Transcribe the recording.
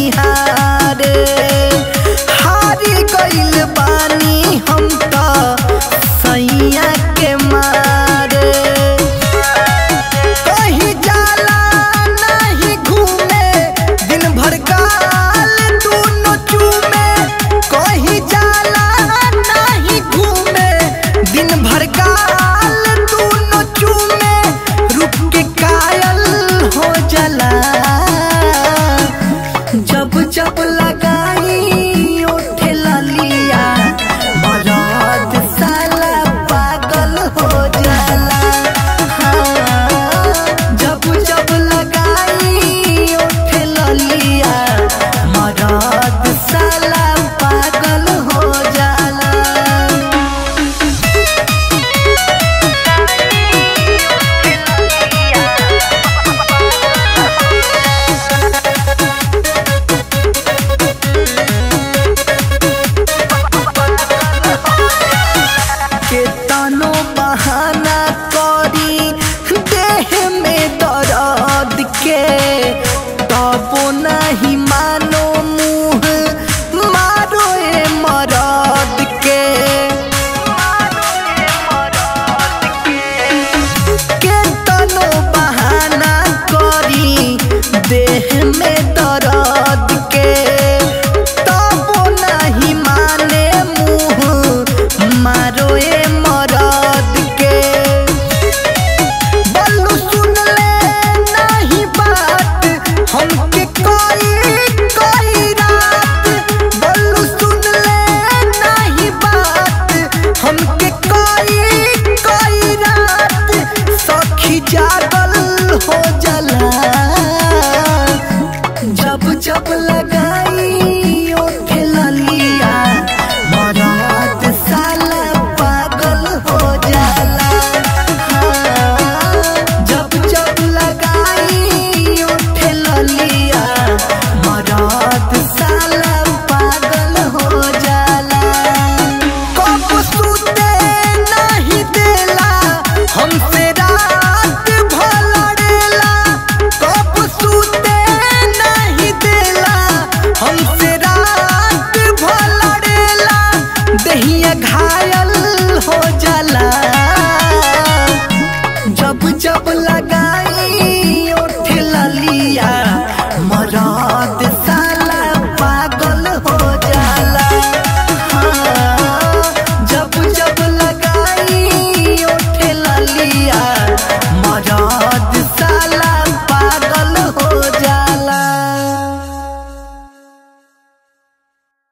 निहारे हारी गइल बानी हम तो सैया के मारे कहीं जाला नहीं घूमे दिन भर गाल दोनों चूमे कहीं जाला नहीं घूमे दिन भर गाल दोनों चूमे रुक के कायल हो जाला जब जब लगाई ओठे ललिया मरद साला पागल हो जाला हाँ, जब जब लगाई ओठे ललिया मरद साला पागल हो जाला केतनो बहाना करी देह में दर्द के तबो नहीं मानो मुँह मारो ए मरद के केतनो बहाना करी देह में दर्द के तबो नहीं माने मुँह मारो ए मरद के बल्लू सुन ले नहीं बात हमके कोई कोई रात बल्लू सुन ले नहीं बात हमके कोई कोई रात सखी जागल हो जाला जब जब लगाई ओठे ललिया मरद साला पागल हो जाला हाँ, जब जब लगाई ओठे ललिया मरद साला पागल हो जाला कब सुते नहीं देला हमसे रात भलड़ेला कब सुते नहीं देला हमसे रात भलड़ेला दहिया घायल हो जाला जब जब लगाई ओठ ललिया मरद साला पागल हो जाला हाँ, जब जब लगाई ओठ ललिया मरद